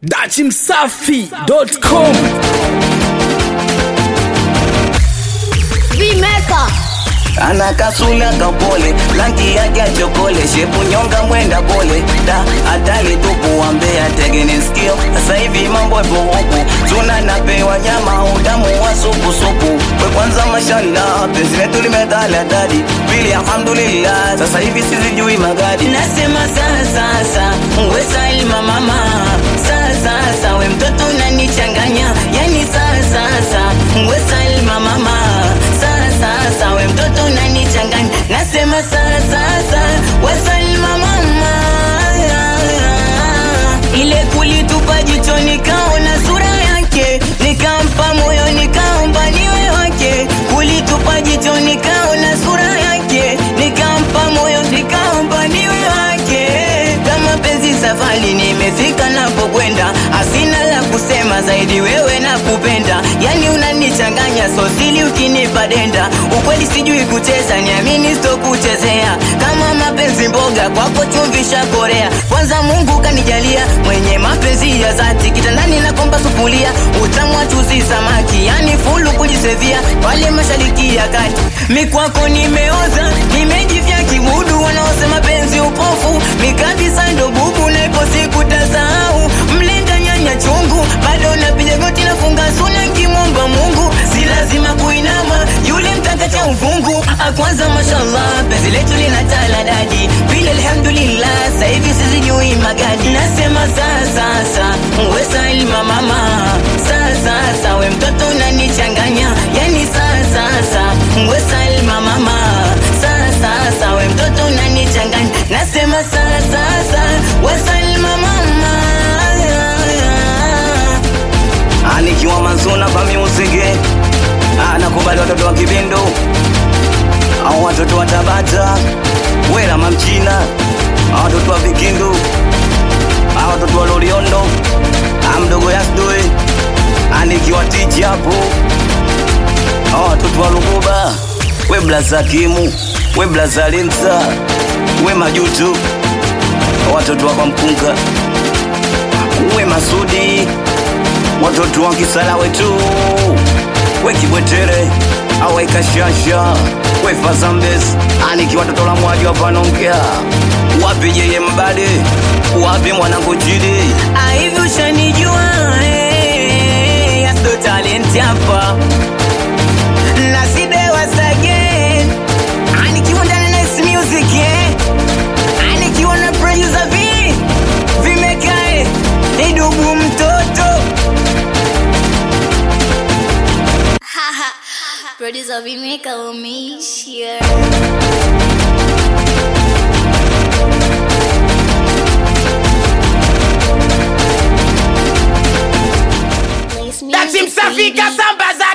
dachimsafi.com Vimeka ana kasula kapole langi yake ya chokole shepu nyonga mwenda pole da hatari tupu wambea tegeni skio sasa hivi mambo epo huku tuna napewa nyama udamu wa supu supu we kwanza mashallah penzi letu limedhala dadi pili alhamdulillah sasa hivi sizijui magadi nasema sasa we salma mama sasa we mtoto unanichanganya yani sasa we salma mama sasa we mtoto unanichanganya nasema sasa we salma mama ile kulitupa jicho nikaona sura yake nikampa moyo nikaomba niwe wake kulitupa jicho nikaona sura yake nikampa moyo nikaomba niwe wake kama penzi safari nimefika napokwenda asina la kusema zaidi wewe na kupenda yani unanichanganya sosili ukinipa denda ukweli sijui kucheza niamini sitokuchezea kama mapenzi mboga kwako chumvisha korea kwanza mungu kanijalia mwenye mapenzi ya zati kitandani nakomba sufulia utamu wa chuzi samaki yani fulu kujisevia pale mashariki ya kati mikwako nimeoza nimejivya kimudu wanaosema penzi upofu mikabisa ndo bubu na ipo siku tasahau mlenda nyanya chungu bado napiga goti nafunga suna kimomba mungu si lazima kuinama yule mtaka cha uvungu akwanza mashallah penzi letu lina taladadi pili alhamdulillah sahivi sizijui magadi nasema sasasa we salma mama sasasa we mtoto unanichanganya yani sasasa we salma mama sasasa we mtoto unanichanganya nasema sasasa we salma mama anikiwa mazuna pa miusige anakubali watoto wa kibindo au watoto wa tabata wela mamchina au watoto wa vikindu au watoto wa loliondo amdogo yasdoe anikiwa tiji hapo au watoto wa luguba we blaza kimu we blaza limsa we majutu watoto wa kwa mkunga we masudi watoto wa kisala wetu we kibwetere awe kashasha we fazambes aniki watoto la mwaji wapanongea wapi yeye mbade wapi mwanangu chidi aivi ushanijua eh, yasto talent hapa na side wasagen anikiwa ndani na Nice music eh anikiwa na producer v vimekae idugu mtoto Producer Vimeka umeishia dachimsafi kasambaza